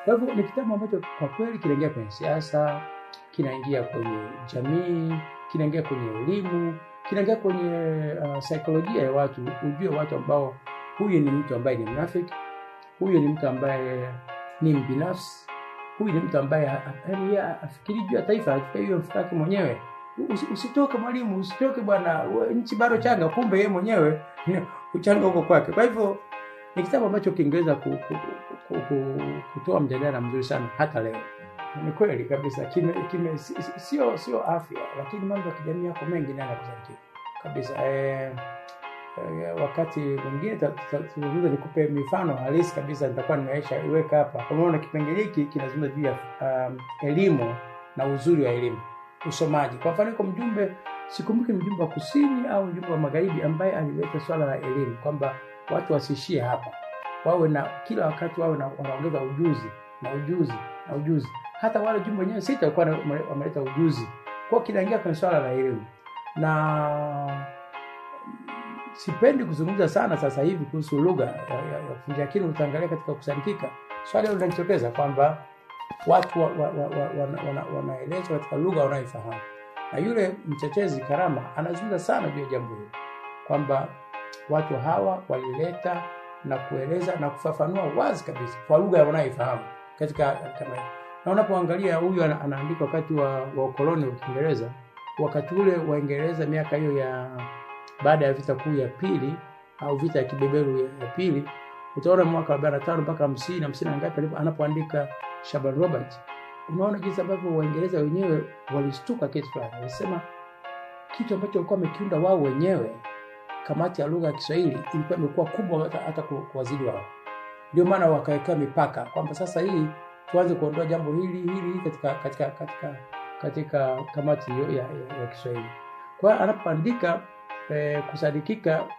Kwa hivyo ni kitabu ambacho kwa kweli kinaingia kwenye siasa, kinaingia kwenye jamii, kinaingia kwenye elimu, kinaingia kwenye uh, saikolojia ya watu, ujue watu ambao huyu ni mtu ambaye ni mnafiki, huyu ni mtu ambaye ni mbinafsi, huyu ni mtu ambaye ha- ha- yaani yeye afikiri juu ya taifa, afikiri juu ya mfuko wake mwenyewe. Usi- Usitoke mwalimu, usitoke bwana, we- nchi bado changa, kumbe yeye mwenyewe uchanga huko kwake. Kwa hivyo ni kitabu ambacho kingeweza ku, ku, ku, ku, kutoa mjadala mzuri sana hata leo. Ni kweli kabisa, kime, kime, si- si- sio sio afya, lakini mambo ya kijamii yako mengi nayo yakusaidie kabisa. Eh, eh, wakati mwingine ta- ta- tuzungumze, nikupe mifano halisi kabisa, nitakuwa nimeisha iweka hapa. Kwa maana kipengele hiki kinazungumza juu ya um, elimu na uzuri wa elimu, usomaji. Kwa mfano, yuko mjumbe, sikumbuki mjumbe wa kusini au mjumbe wa magharibi, ambaye alileta swala la elimu kwamba watu wasiishie hapa, wawe na kila wakati wawe na wanaongeza ujuzi na ujuzi na ujuzi. Hata wale jumbe wenyewe sita walikuwa wana- wameleta ujuzi, kwa hiyo kinaingia kwenye swala la elimu na sipendi kuzungumza sana sasa hivi kuhusu lugha ya, ya, ya kufundisha, lakini utaangalia katika kusadikika swali hilo linajitokeza kwamba watu wa, wa, wa, wa, wana, wana, wanaelezwa katika lugha wanayoifahamu, na yule mtetezi Karama anazungumza sana juu ya jambo hilo kwamba watu hawa walileta na kueleza na kufafanua wazi kabisa kwa lugha wanayoifahamu katika kama hiyo. Na unapoangalia huyu ana, anaandika wakati wa, wa ukoloni wa Kiingereza, wakati ule Waingereza miaka hiyo ya baada ya vita kuu ya pili au vita ya kibeberu ya, ya pili, utaona mwaka wa 45 mpaka 50 na 50 na ngapi alipo- anapoandika Shaban Robert, unaona jinsi ambavyo Waingereza wenyewe walistuka kitu fulani, walisema kitu ambacho walikuwa wamekiunda wao wenyewe kamati ya lugha ya Kiswahili ilikuwa imekuwa kubwa hata, hata ku- kuwazidi wao. Ndio maana wakawekewa mipaka kwamba sasa hii tuanze kuondoa jambo hili hili hili katika katika katika katika kamati hiyo ya, ya, ya Kiswahili. Kwa hiyo anapoandika eh, kusadikika